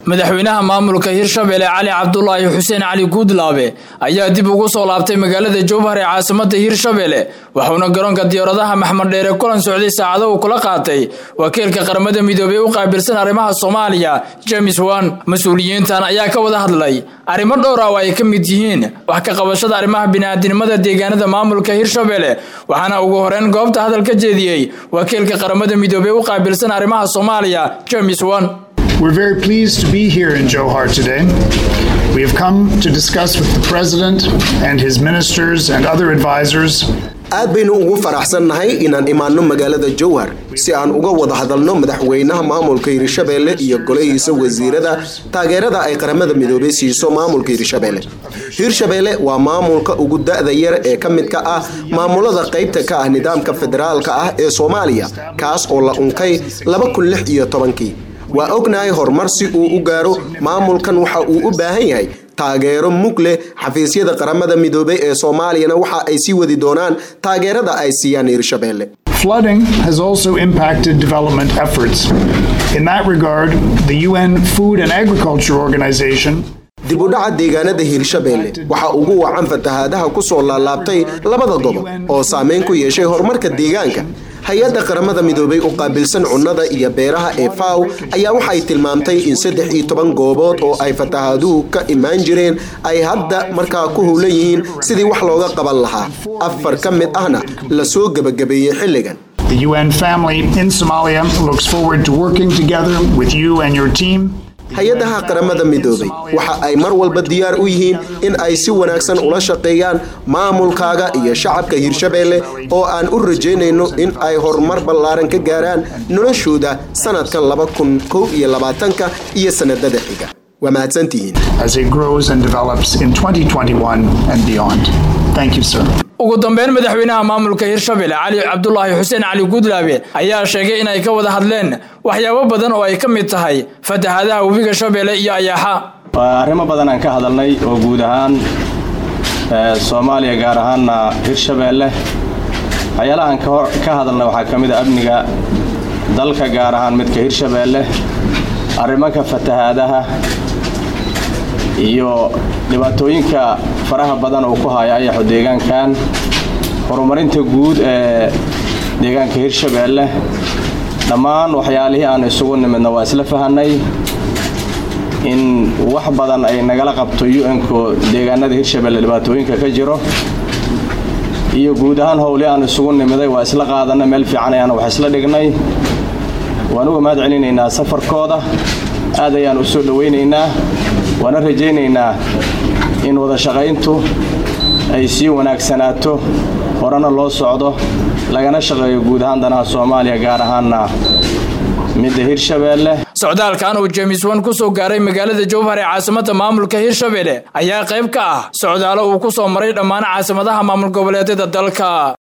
madaxweynaha maamulka hirshabelle cali cabdulaahi xuseen cali guudlaabe ayaa dib ugu soo laabtay magaalada jowhar ee caasimada hirshabelle wuxuuna garoonka diyaaradaha maxmed dheere kulan socday saacado uu kula qaatay wakiilka qaramada midoobey u qaabilsan arrimaha soomaaliya james wan mas-uuliyiintan ayaa ka wada hadlay arrimo dhowr ah oo ay ka mid yihiin wax ka qabashada arrimaha bini'aadinimada deegaanada maamulka hirshabelle waxaana ugu horeyn goobta hadal ka jeediyey wakiilka qaramada midoobey u qaabilsan arrimaha soomaaliya james wan We're very pleased to be here in Johar today. We have come to discuss with the President and his ministers and other advisors aad baynu ugu faraxsannahay inaan imaanno magaalada jowhar si aan uga wada hadalno madaxweynaha maamulka hirshabelle iyo golahiisa wasiirada taageerada ay qaramada midoobey siiso maamulka hirshabelle hirshabelle waa maamulka ugu da-da yar ee ka midka ah maamulada qaybta ka ah nidaamka federaalka ah ee soomaaliya kaas oo la unkay kii waa ognahay horumar si uu u gaaro maamulkan waxa uu u baahan yahay taageero mug leh xafiisyada qaramada midoobey ee soomaaliyana waxa ay sii wadi doonaan taageerada ay siiyaan hirshabelle Flooding has also impacted development efforts. In that regard, the UN Food and Agriculture Organization dib u dhaca deegaanada hirshabelle waxaa ugu wacan fatahaadaha ku soo laalaabtay labada gobol oo saameyn ku yeeshay horumarka deegaanka hay-adda qaramada midoobey u qaabilsan cunnada iyo beeraha ee faw ayaa waxay tilmaamtay in saddex iyo toban goobood oo ay fatahaaduhu ka imaan jireen ay hadda markaa ku howlan yihiin sidii wax looga qaban lahaa afar ka mid ahna la soo gebagabeeyey xilligan The UN family in Somalia looks forward to working together with you and your team hay-adaha qaramada midoobey waxa ay mar walba diyaar u yihiin in ay si wanaagsan ula shaqeeyaan maamulkaaga iyo shacabka hirshabelle oo aan u rajaynayno in ay horumar ballaaran ka gaaraan noloshooda sanadkan ka iyo sanadada xiga waa mahadsantihiin as it grows and develops in 2021 and beyond. Thank you, sir. ugu dambeyn madaxweynaha maamulka hirshabelle cali cabdulaahi xuseen cali guudlaabe ayaa sheegay inay ka wada hadleen waxyaabo badan oo ay ka mid tahay fatahaadaha webiga shabeelle iyo ayaaxa waa arrimo badan aan ka hadalnay oo guud ahaan soomaaliya gaar ahaanna hirshabeelle waxyaalaha aan ka hadalnay waxaa ka mid a amniga dalka gaar ahaan midka hirshabeelle arrimanka fatahaadaha iyo dhibaatooyinka faraha badan uu ku haya ayaxu deegaankan horumarinta guud ee deegaanka hirshabeelle dhammaan waxyaalihii aan isugu nimidna waa isla fahanay in wax badan ay nagala qabto un-ku deegaanada hirshabeelle dhibaatooyinka ka jiro iyo guud ahaan howlii aan isugu nimiday waa isla qaadanay meel fiican ayaan wax isla dhignay waan uga mahad celinaynaa safarkooda aad ayaan u soo dhowaynaynaa waana rajaynaynaa in wada shaqayntu ay sii wanaagsanaato horena loo socdo lagana shaqeeyo guud ahaan danaha soomaaliya gaar ahaanna midda hirshabeelle socdaalkan uu james wan ku soo gaaray magaalada jowhar ee caasimada maamulka hirshabelle ayaa qayb ka ah socdaalo uu ku soo maray dhammaan caasimadaha maamul goboleedyada dalka